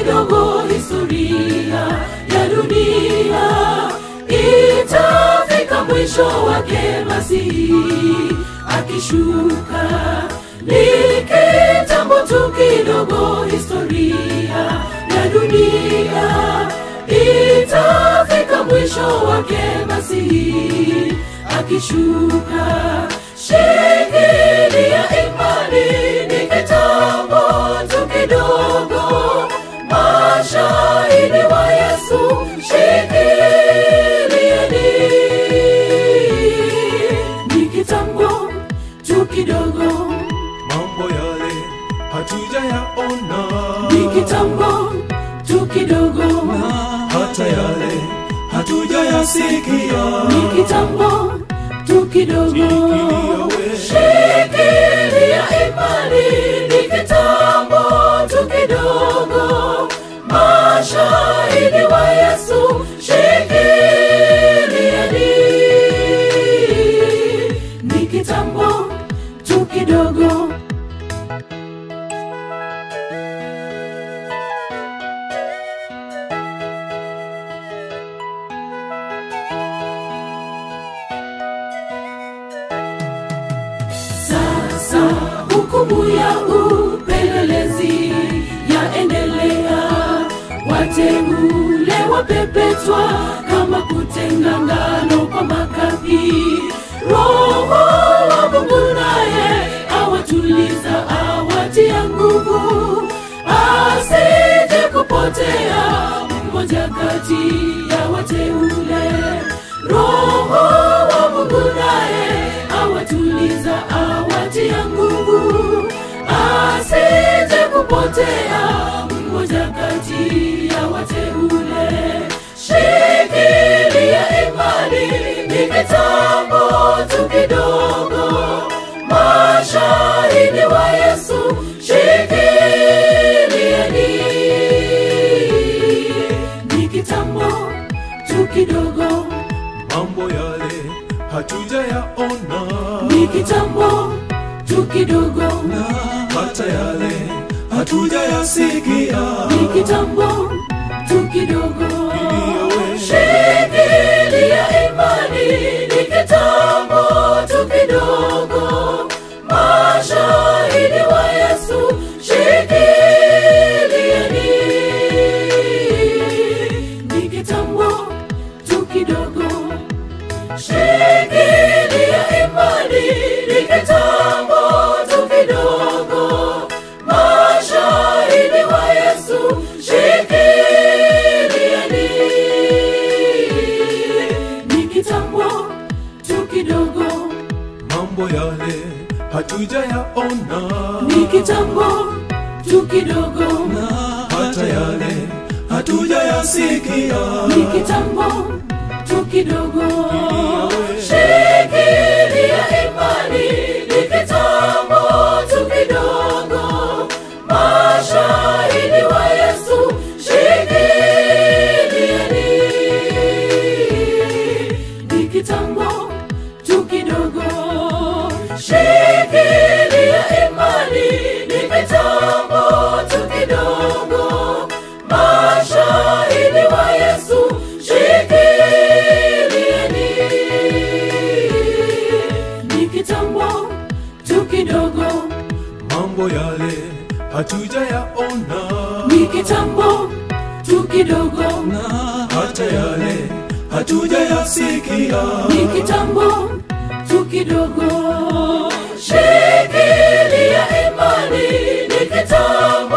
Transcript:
kidogo historia ya dunia itafika mwisho wake masihi akishuka ni kitambo tu kidogo historia ya dunia itafika mwisho wake masihi akishuka shikilia imani ni kitambo tu kidogo mashahidi wa yesu shikilieni ni kitambo tu kidogo mambo yale hatujayaona ni kitambo tu kidogo hata yale hatujayasikia ni kitambo tu kidogo Shikilia we. shikilia imani ni kitambo tu kidogo mashahidi wa yesu shikilieni ni kitambo tu kidogo sasa hukumu ya upelelezi yaendelea wateule wapepetwa kama kutenga ngano kwa makapi roho wa mungu naye awatuliza awatia nguvu asije kupotea mmoja kati ya wateule roho wa mungu naye awatuliza awatia nguvu asije kupotea mmoja kati ya wateule shikilia imani ni kitambo tu kidogo mashahidi wa yesu shikilieni ni kitambo tu kidogo mambo yale hatujayaona ni kitambo tu kidogo hata yale hatujayasikia ni kitambo tu kidogo Iliyowe. shikilia imani ni kitambo tu kidogo mashahidi wa yesu shikilieni ni kitambo tu kidogo shikilia imani ni kitambo tu kidogo mashahidi wa yesu shikilieni ni kitambo tu kidogo mambo yale hatujayaona ni kitambo tu kidogo hata yale hatujayasikia ni kitambo tu kidogo shikilia imani ni kitambo tu kidogo mashahidi wa yesu shikilieni ni kitambo tu kidogo shikilia imani ni kitambo tu kidogo mashahidi wa yesu shikilieni ni kitambo tu kidogo mambo yale hatujayaona ni kitambo tu kidogo hata yale hatujayasikia ni kitambo tu kidogo shikilia imani ni kitambo